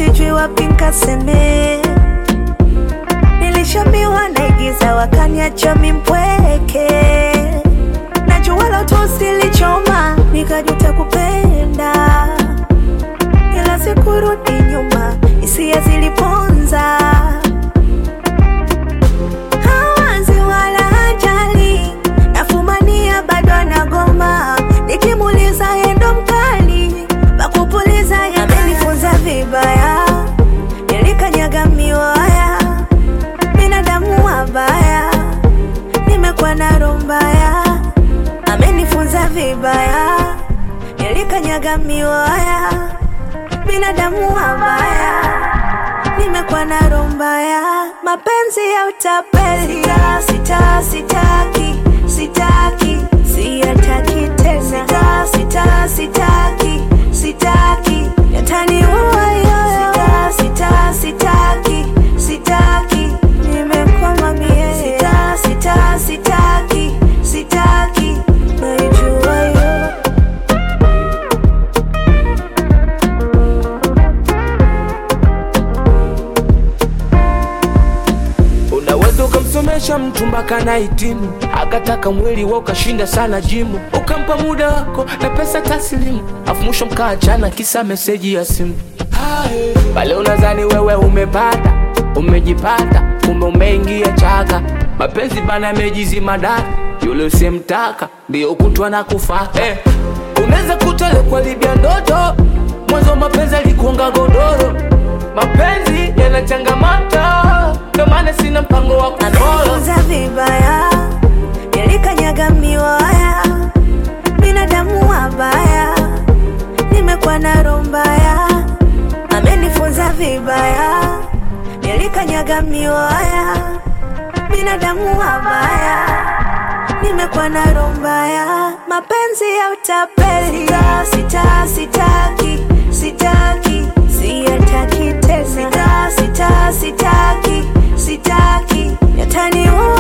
sijui wapi nkaseme. Nilishambiwa naigiza, wakaniacha mimpweke. Najua la utosi lichoma, nikajuta kupenda, ila sikurudi nyuma, hisia ziliponza. Hawazi wala hajali, nafumania bado anagoma, nikimuuliza yeye ndo mkali, pakupuliza yeye amenifunza vibaya, nilikanyaga miwaya, binadamu wabaya, nimekuwa na roho mbaya, amenifunza vibaya, nilikanyaga miwaya, binadamu wabaya nimekuwa na roho mbaya, mapenzi ya utapeli. Sita, sita, sitaki, sitaki, siyataki tena. Sita, sita, sitaki, sitaki, yataniua yoyo. Sita, sita, sitaki, sitaki, nimekwama mie. Sita, sita, sitaki, sitaki, naijua yo. Unaweza ukamsomesha mtu mpaka na hitimu, akataka mwili wa ukashinda sana jimu, ukampa muda wako na pesa taslimu, afu mwisho mkaachana kisa meseji ya simu. Hae, Pale unadhani wewe umepata, umejipata, kumbe umeingia chaka. Mapenzi bana yamejizima data, yule usemtaka ndio kutwa na kufa. Eh, unaweza kutole kwa libya ndoto, mwanzo mapenzi alikuonga godoro. Mapenzi yana changamoto, ndio maana sina mpango wa kufollow. amenifunza vibaya, nilikanyaga miwaya, binadamu wabaya, nimekuwa na roho mbaya, amenifunza vibaya, nilikanyaga miwaya, binadamu wabaya, nimekuwa na roho mbaya, mapenzi ya utapeli. Sita, sita, sitaki, sitaki, siyataki tena. Sita, sita, sitaki, sitaki, yataniua